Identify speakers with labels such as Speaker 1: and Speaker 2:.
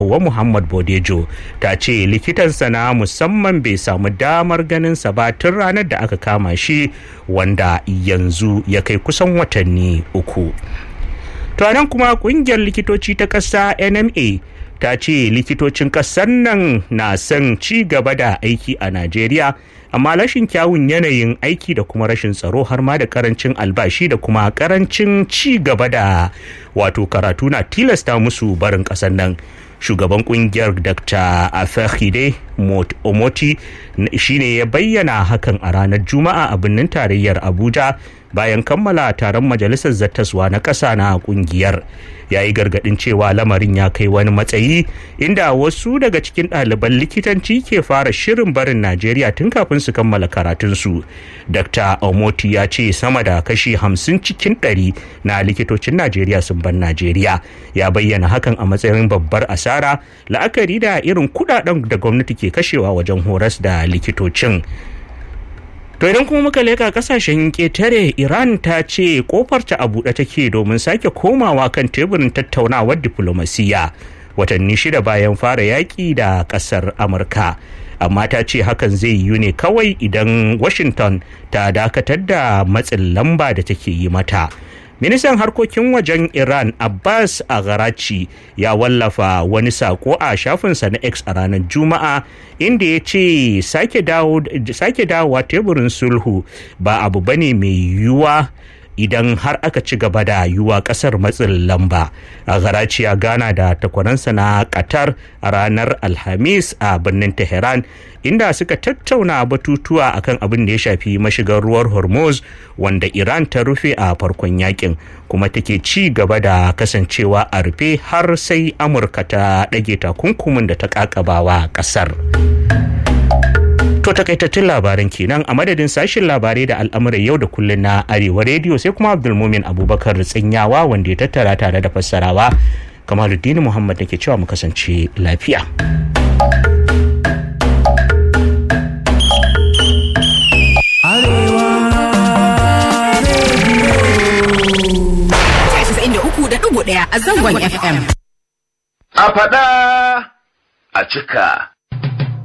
Speaker 1: Hauwa Muhammad Bodejo ta ce likitansa na musamman bai samu damar ganinsa ba tun ranar da aka kama shi wanda yanzu ya kai kusan watanni uku. To nan kuma kungiyar likitoci ta ƙasa NMA ta ce likitocin ƙasar nan na son ci gaba da aiki a Najeriya amma rashin kyawun yanayin aiki da kuma rashin tsaro har ma da karancin albashi da kuma karancin ci gaba da wato karatu na tilasta musu barin ƙasar nan shugaban kungiyar dr afahide omoti shine ya bayyana hakan a ranar juma'a a birnin tarayyar abuja bayan kammala taron majalisar zattaswa na ƙasa na kungiyar ya yi gargaɗin cewa lamarin ya kai wani matsayi inda wasu daga cikin ɗaliban likitanci ke fara shirin barin najeriya tun kafin su kammala karatunsu dr omoti ya ce sama da kashi hamsin cikin ɗari na likitocin najeriya sun bar najeriya ya bayyana hakan a matsayin babbar asara la'akari da irin kuɗaɗen da gwamnati ke kashewa wajen horas da likitocin To idan kuma muka leka kasashen ƙetare Iran ta ce kofarta a buɗe take domin sake komawa kan teburin tattaunawar diflomasiyya watanni shida bayan fara yaƙi da ƙasar Amurka. Amma ta ce hakan zai yiwu ne kawai idan Washington ta dakatar da matsin lamba da take yi mata. ministan harkokin wajen iran abbas agharachi ya wallafa wani sako a shafinsa na x a ranar juma'a inda ya ce sake dawowa teburin sulhu ba abu bane mai yiwuwa idan har aka ci gaba da yiwa kasar matsin lamba a garaci ya gana da takwaransa na qatar a ranar alhamis a birnin tehran inda suka tattauna batutuwa akan abin da ya shafi mashigar ruwar hormuz wanda iran ta rufe a farkon yakin kuma take ci gaba da kasancewa a rufe har sai amurka ta ɗage takunkumin da ta ƙaƙabawa ƙasar. To takaitattun labaran kenan a madadin sashen labarai da al'amuran yau da kullun na Arewa rediyo sai kuma Abdulmumin Abubakar Tsinyawa wanda ya tattara tare da fassarawa. Kamaluddin Muhammad nake cewa mu kasance lafiya.
Speaker 2: Arewa
Speaker 3: ɗaya a zangon FM.
Speaker 4: A faɗa a cika.